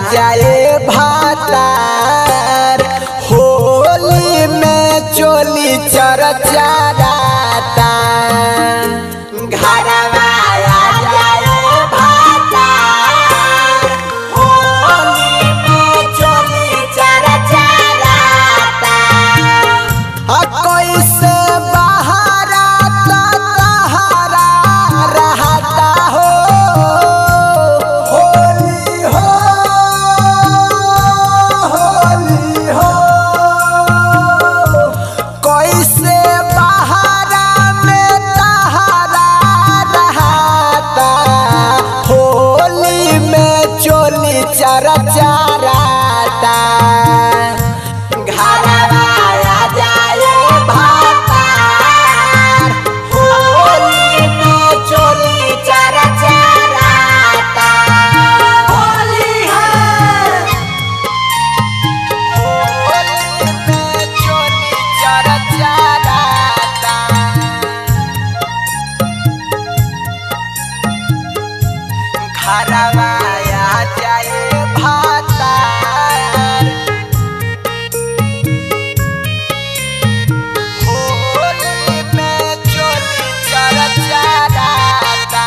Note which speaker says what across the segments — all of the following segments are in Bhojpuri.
Speaker 1: जाए भातार होली में चोली चरचाराता घरवा आ जाए भातार होली में चोली चरचाराता आ कैसे बहारा तहारा रहता हो होली हो होली हो कैसे बहारा में तहारा रहता होली में चोली चरचाराता घरवा आ जाए भातार होली में चोली चरचाराता होली है होली में चोली चरचाराता घरवा आ जाए भातार होली में चोली चरचाराता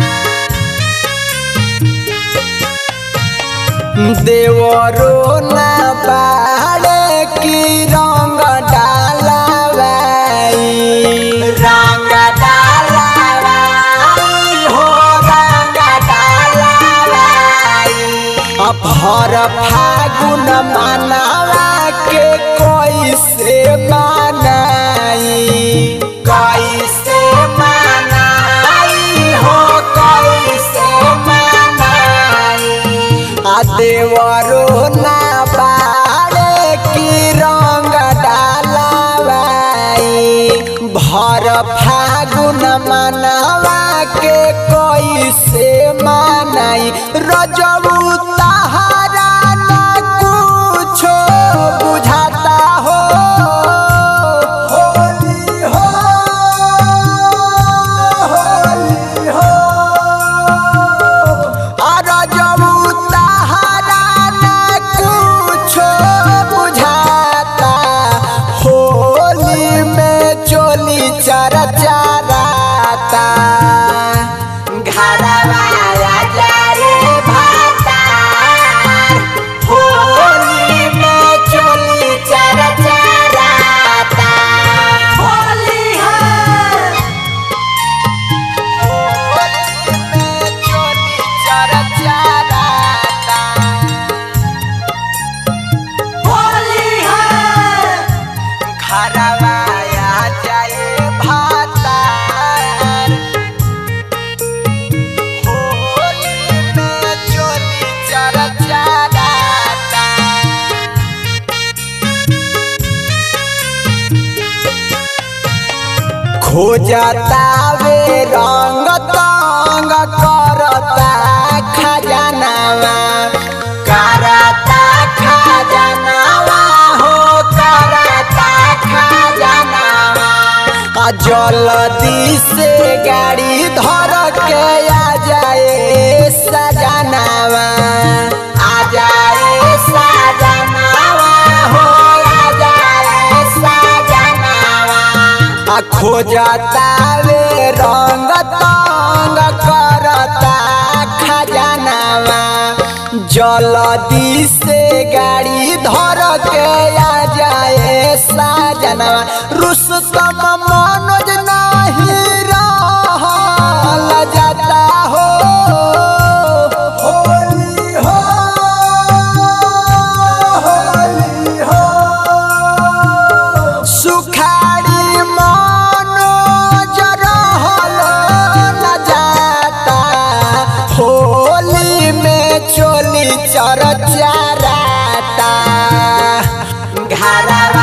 Speaker 1: देवरो ना बाड़े की रंग डालावाई रंग डालावाई हो रंग डालावाई भर फागुन मनावा के कैसे मनाई कैसे मनाई हो कैसे मनाई आ देवरो ना बाड़े की रंग डालावाई भर फागुन मनावा के कैसे मनाई रजबू तहारा न कुछो बुझाता हो होली हो होली हो अरजबू तहारा न कुछो बुझाता होली में चोली चरचाराता घरवा आ जाए भातार होली में चोली चरचाराता होली है होली में चोली चरचाराता होली है घरवा आ जाए भातार होली में चोली चरचाराता खोजता वे रंग तंग करता खजनावा करता खजनावा हो करता खजनावा आ जल्दी से गाड़ी धर के आ जाए सजनावा आ जाए सजनावा हो आ जाए सजनावा आ खोजता वे रंग तंग करता खजनावा जल्दी से गाड़ी धर के आ जाए साजनावा रुस्तम मनोज नहीं रहल जाता हो होली हो होली हो सुखाड़ी मनोज रहल न जाता होली में चोली चरचाराता घरवा